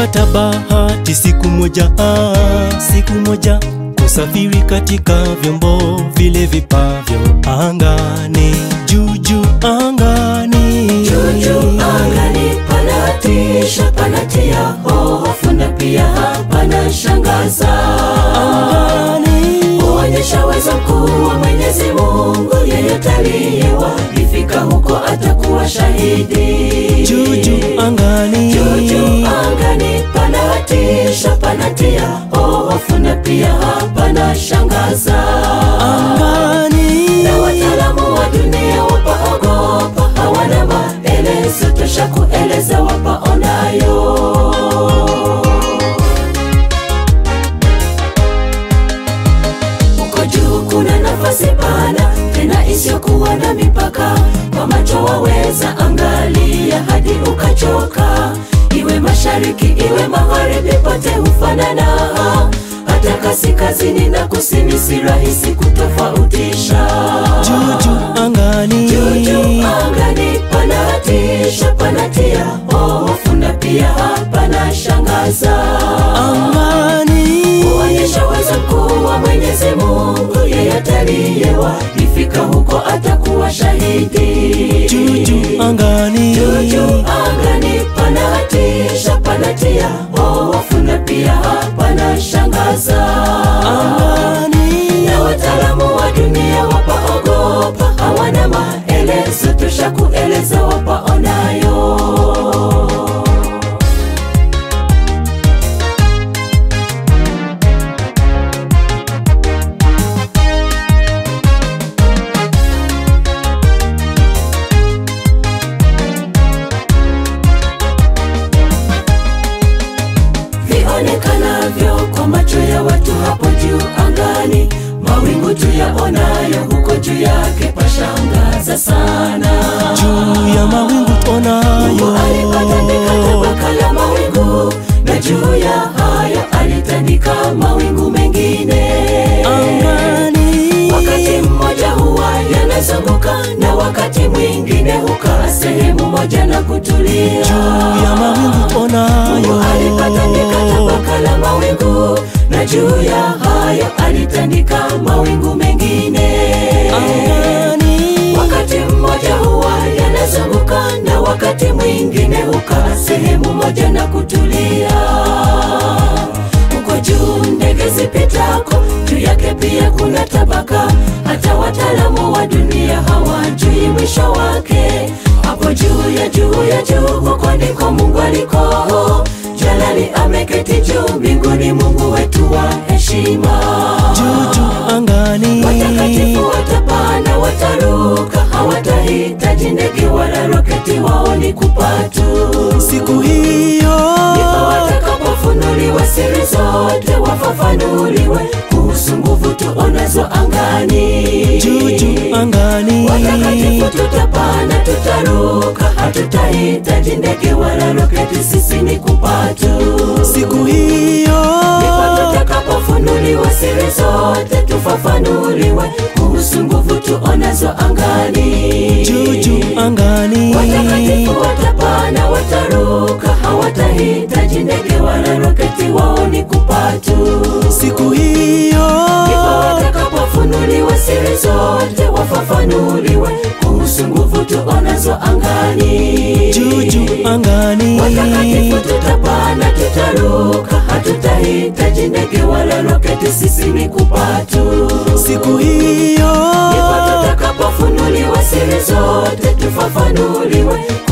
nilipata bahati siku moja, ah, siku moja kusafiri katika vyombo vile vipavyo angani, juu juu angani, Juju angani panatisha, panatia hofu na pia panashangaza, angani, huonyesha uwezo mkuu wa Mwenyezi Mungu. Yeyote aliyewaifika huko atakuwa shahidi. juu juu angani, Juju angani panatisha, panatia hofu na pia panashangaza, angani, na wataalamu wa dunia wapaogopa, hawana maelezo tosha kueleza wapaonayo. Huko juu kuna nafasi pana tena isiyokuwa na mipaka, kwa macho waweza angalia hadi ukachoka. Iwe mashariki iwe magharibi, pote hufanana, hata kaskazini na kusini si rahisi kutofautisha. juu juu angani, Juju angani panatisha, panatia hofu na pia panashangaza angani, kuonyesha uwezo mkuu wa Mwenyezi Mungu. Yeyote aliyewaifika huko atakuwa shahidi. juu juu angani, Juju angani panatisha, panatia hofu na pia panashangaza, angani, na wataalamu wa dunia wapaogopa, hawana maelezo tosha kueleza wapaonayo. vionekanavyo kwa macho ya watu hapo juu angani, mawingu tuyaonayo huko juu yake pashangaza sana. juu ya mawingu Mungu tuonayo, alipatandika tabaka la mawingu, na juu ya hayo alitandika mawingu mengine. angani, Wakati mmoja huwa yanazunguka na wakati mwingine hukaa sehemu moja na kutulia. juu ya mawingu Mungu alipatandika tuonayo, tabaka la mawingu na juu ya hayo alitandika mawingu mengine. angani, Wakati mmoja huwa yanazunguka na wakati mwingine hukaa sehemu moja na kutulia. Huko juu ndege zipitako, juu yake pia kuna tabaka. Hata wataalamu wa dunia hawajui mwisho wake. Hapo juu ya juu ya juu, huko ndiko Mungu aliko. Jalali ameketi juu mbinguni, Mungu wetu wa heshima. juu juu angani, Watakatifu watapanda, wataruka, hawatahitaji ndege wala roketi, wao ni kupatu. siku hiyo, Ndipo watakapofunuliwa siri zote, wafafanuliwe kuhusu nguvu tuonazo angani. juu juu angani, Watakatifu tutapanda, tutaruka, hatutahitaji ndege wala roketi, sisi ni kupatu. siku hiyo, Ndipo tutakapofunuliwa siri zote, tufafanuliwe kuhusu nguvu tuonazo angani. juu juu angani, Watakatifu watapanda, wataruka, hawatahitaji ndege wala roketi, wao ni kupatu. siku hiyo, Ndipo watakapofunuliwa siri zote, wafafanuliwe kuhusu nguvu tuonazo angani. juu juu angani, Watakatifu tutapanda, tutaruka, hatutahitaji ndege wala roketi, sisi ni kupatu. siku hiyo, Ndipo tutakapofunuliwa siri zote, tufafanuliwe